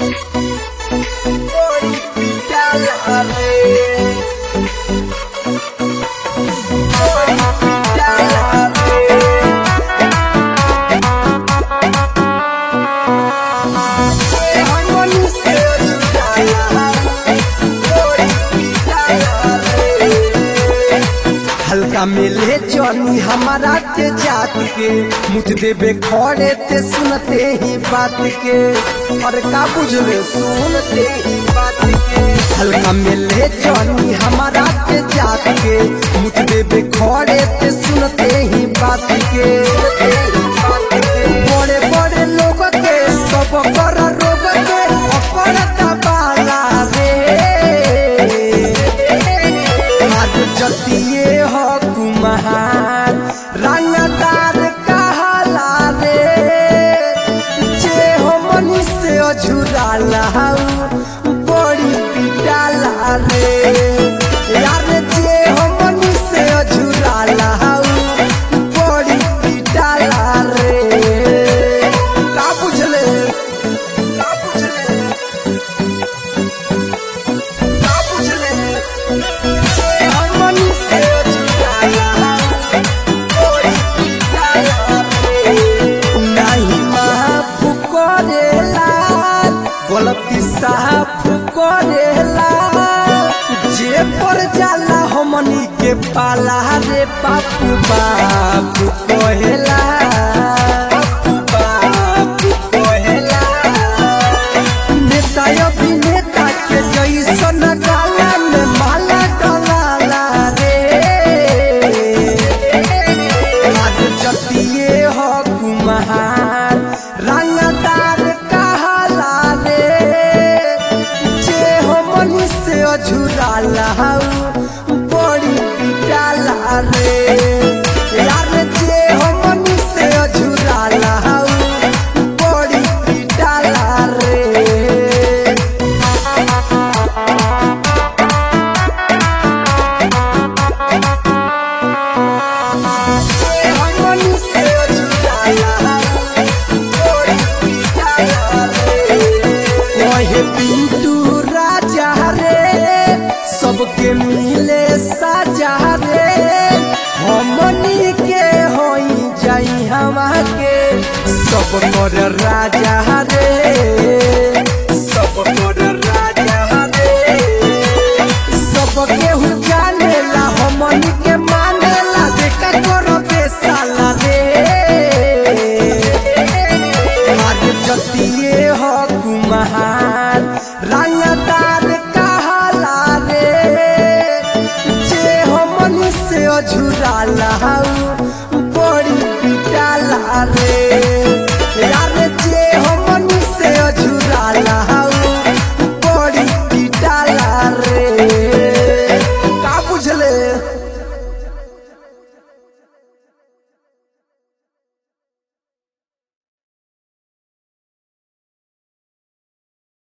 Body pitala re. Body pitala re. हमनी से छुटाया बड़ी पिटाया रे हल्का मिले जनी हमारा के जात के मुझ देवे खड़े ते सुनते ही बात के और का बुझले सुनते ही बात के हल्का मिले जनी हमारा के जात के मुझ देवे खड़े ते सुनते ही बात के बड़े बड़े लोग के सब कर रोग के अपरत बाला रे आज जतिए हो कुम्हार रंगदार कहला रे जे हो मनी से अझुराला बड़ी पिटाला रे यार जे हो मनी से अझुराला बड़ी पिटाला रे का बुझले का बुझले का बुझले हमनी से छुटाया कोई पिटाया रे नहीं माफ करेला गलती साफ करेला जे पर जाला हमनी के पाला रे बापू बापू कहेला बापू बापू कहेला नेता अभिनेता के जैसन गाला में माला डलाला रे आज जतिए हो कुम्हार रंगदार कहला रे जे हो मनी से अझुराला बड़ी पिटाला रे यार जे हो मनी से अझुराला बड़ी पिटाला रे हमनी से छुटाया बड़ी पिटाया रे ओहे पिंटू राजा रे सबके मिले साजा रे हमनी के होई जाई हवा के सब कर राजा रे सब कर राजा रे सब केहू जानेला हमनी के मानेला देखा करो बेसाला रे आज जतिए हो कुम्हार रंगदार कहला रे जे हमनी से अझुराला